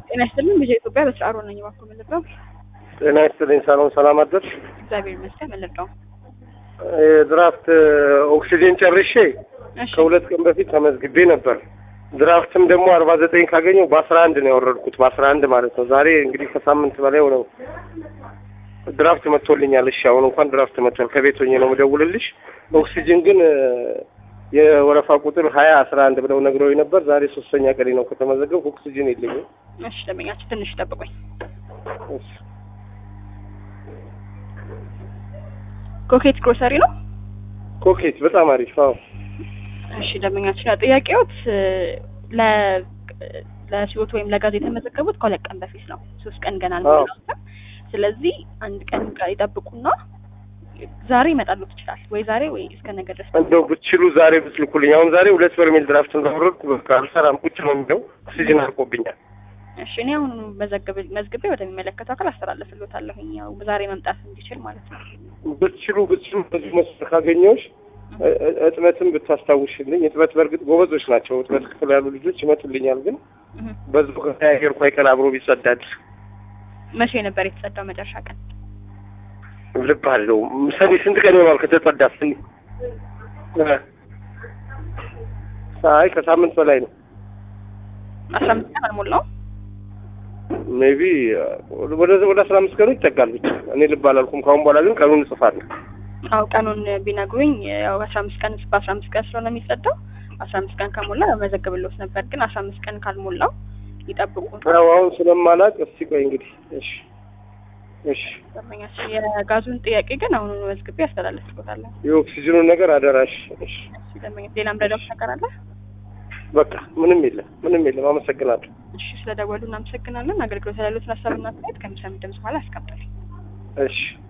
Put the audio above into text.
ጤና ይስጥልኝ። ልጄ ኢትዮጵያ በስራ ሮ ነኝ። እባክዎ መለጣው ጤና ይስጥልኝ። ሰላም ሰላም አደርሽ? እግዚአብሔር ይመስገን። መለጣው የድራፍት ኦክሲጅን ጨርሼ እሺ ከሁለት ቀን በፊት ተመዝግቤ ነበር። ድራፍትም ደግሞ አርባ ዘጠኝ ካገኘው በአስራ አንድ ነው ያወረድኩት። በአስራ አንድ ማለት ነው። ዛሬ እንግዲህ ከሳምንት በላይ ሆነው ድራፍት መጥቶልኛል። እሺ አሁን እንኳን ድራፍት መጥቷል። ከቤት ሆኜ ነው የምደውልልሽ። ኦክሲጅን ግን የወረፋ ቁጥር ሀያ አስራ አንድ ብለው ነግረው ነበር። ዛሬ ሶስተኛ ቀኔ ነው ከተመዘገብ ኦክሲጅን የለኝም። እሺ ደንበኛችን ትንሽ ጠብቁኝ። እሺ። ኮኬት ግሮሰሪ ነው። ኮኬት በጣም አሪፍ። አዎ እሺ ደንበኛችን ያው ጥያቄዎት ለ ለሲወት ወይም ለጋዝ የተመዘገቡት ከሁለት ቀን በፊት ነው። ሶስት ቀን ገና አልሞላውም። ስለዚህ አንድ ቀን ጋ- ይጠብቁና ዛሬ ይመጣሉ ትችላል ወይ ዛሬ ወይ እስከ ነገ ድረስ እንደው ብትችሉ ዛሬ ብትልኩልኝ። አሁን ዛሬ ሁለት በርሜል ድራፍት እንዳወረድኩ በቃ አልሰራም፣ ቁጭ ነው የሚለው ኦክሲጅን አልቆብኛል። እሺ እኔ አሁን መዘግብ መዝግቤ ወደሚመለከተው አካል አስተላልፍልዎታለሁኝ ያው ዛሬ መምጣት እንዲችል ማለት ነው። ብትችሉ ብትችሉ በዚህ መስመር ካገኘሁሽ እ- እ- እጥበትም ብታስታውሽልኝ። እጥበት በእርግጥ ጎበዞች ናቸው። እጥበት ክፍል ያሉ ልጆች ይመጡልኛል። ግን እህ። በዚሁ ከተያየርኩ አይቀር አብሮ ቢጸዳድ መቼ ነበር የተጸዳው መጨረሻ ቀን? ልብ አለው። ሰኔ ስንት ቀን ይሆናል ከተጸዳ? ሰኔ እ። አይ ከሳምንት በላይ ነው። አስራ አምስት ቀን አልሞላውም። ሜቢ ወደ ወደ አስራ አምስት ቀኑ ይጠጋል። ብቻ እኔ ልብ አላልኩም። ከአሁን በኋላ ግን ቀኑን እጽፋለሁ። አው ቀኑን ቢነግሩኝ ያው አስራ አምስት ቀን በአስራ አምስት ቀን ስለሆነ የሚጸዳው አስራ አምስት ቀን ከሞላ መዘግብልዎት ነበር። ግን አስራ አምስት ቀን ካልሞላው ይጠብቁ። ያው አሁን ስለማላቅ እስቲ ቆይ እንግዲህ እሺ እሺ ደንበኛችን የጋዙን ጥያቄ ግን አሁኑ መዝግቤ ያስተላልፍልዎታለሁ። የኦክሲጅኑን ነገር አደራሽ። እሺ እሺ ደንበኛ ሌላም ረዳት ነገር አለ? በቃ ምንም የለም ምንም የለም። አመሰግናለሁ። እሺ ስለደወሉ እናመሰግናለን። አገልግሎት ያሉትን ሀሳብና አስተያየት ከሚሰሙ ድምጽ በኋላ አስቀምጡልኝ። እሺ